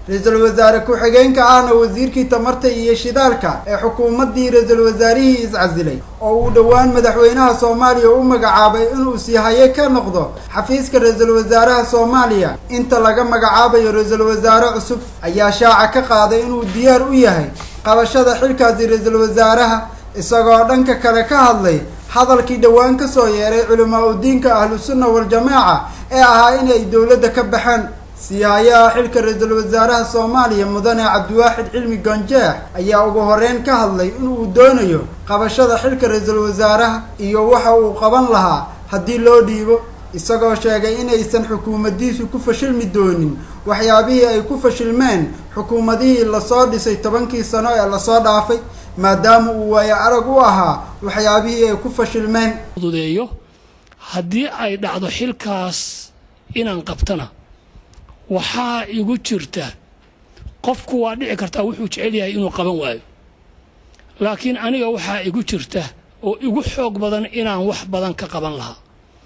ra-iisul wasaare ku-xigeenka ahna wasiirkii tamarta iyo shidaalka ee xukuumaddii ra-iisul wasaarihii iscasilay oo uu dhowaan madaxweynaha soomaaliya u magacaabay inuu sii haye ka noqdo xafiiska ra-iisul wasaaraha soomaaliya inta laga magacaabayo ra-iisul wasaare cusub ayaa shaaca ka qaaday inuu diyaar u yahay qabashada xilkaasi ra-iisul wasaaraha isagoo dhanka kale ka hadlay hadalkii dhowaan ka soo yeeray culimaa udiinka ahlusunna wal-jamaaca ee ahaa inay dowladda ka baxeen siihayaha xilka ra-iisul wasaaraha soomaaliya mudane cabdiwaaxid cilmi ganjeex ayaa ugu horeyn ka hadlay inuu doonayo qabashada xilka ra-iisul wasaaraha iyo waxa uu qaban lahaa haddii loo dhiibo isagoo sheegay inaysan xukuumaddiisu ku fashilmi doonin waxyaabihii ay ku fashilmeen xukuumadihii lasoo dhisay tobankii sano ee lasoo dhaafay maadaama uu waayo arag u ahaa waxyaabihii ay ku fashilmeen dudeeyo haddii ay dhacdo xilkaas inaan qabtana waxaa igu jirta qofku waa dhici kartaa wuxuu jecel yahay inuu qaban waayo laakiin aniga waxaa igu jirta oo igu xoog badan inaan wax badan ka qaban lahaa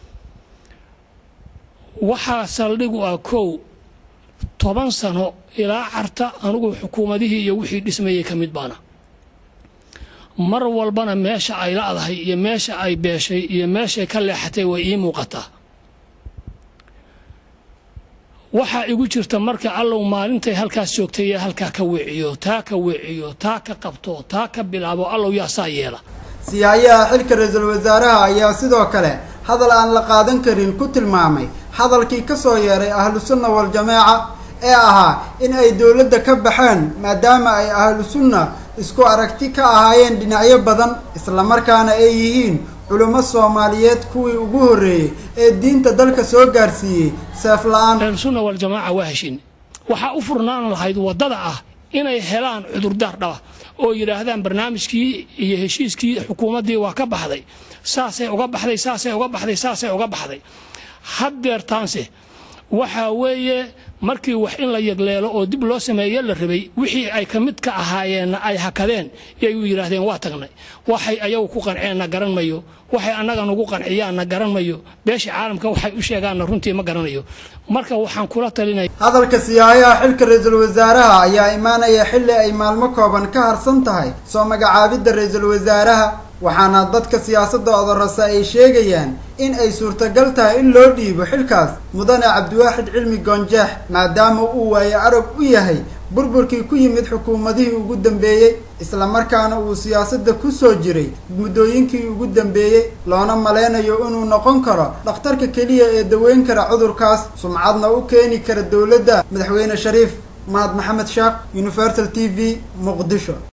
waxaa saldhigu ah kow toban sano ilaa carta anugu xukuumadihii iyo wixii dhismayay ka mid baana mar walbana meesha ay la'dahay iyo meesha ay beeshay iyo meeshay ka leexatay way ii muuqataa waxaa igu jirta marka allow maalintay halkaas joogtay ee halkaa ka weeciyo taa ka weeciyo taa ka qabto taa ka bilaabo allow yaa saa yeela siyaayaha xilka ra-iisul wasaaraha ayaa sidoo kale hadal aan la qaadan karin ku tilmaamay hadalkii ka soo yeeray ahlusunna wal-jamaaca ee ahaa in ay dowladda ka baxeen maadaama ay ahlusunna isku aragti ka ahaayeen dhinacyo badan islamarkaana ay yihiin culummo soomaaliyeed kuwii ugu horreeyey ee diinta dalka soo gaarsiiyey seef la-aan ahlusunna waljamaaca waa heshin waxaa u furnaan lahayd waddada ah inay helaan cudurdaar dhaba oo yidhaahdaan barnaamijkii iyo heshiiskii xukuumaddii waa ka baxday saasay uga baxday saasay uga baxday saasay uga baxday haddeertaanse waxaa weeye markii wax in la yegleelo oo dib loo sameeye la rabay wixii ay ka mid ka ahaayeenna ay hakadeen yay u yidhaahdeen waa tagnay waxay ayagu ku qanceenna garan mayo waxay annaga nugu qanciyaanna garan mayo beesha caalamka waxay u sheegaanna runtii ma garanayo marka waxaan kula talinaya hadalka siyaayaha xilka ra-iisul wasaaraha ayaa imaanaya xilli ay maalmo kooban ka harsan tahay soo magacaabidda ra-iisul wasaaraha waxaana dadka siyaasadda odorasa ay sheegayaan in ay suurtagal tahay in loo dhiibo xilkaas mudane cabdiwaaxid cilmi goonjeex maadaama uu waayo arag u yahay burburkii ku yimid xukuumadihii ugu dambeeyey islamarkaana uu siyaasadda ku soo jiray muddooyinkii ugu dambeeyey loona maleynayo inuu noqon karo dhakhtarka keliya ee daweyn kara cudurkaas sumcadna u keeni kara dowladda madaxweyne shariif mahad maxamed sheekh universal t v muqdisho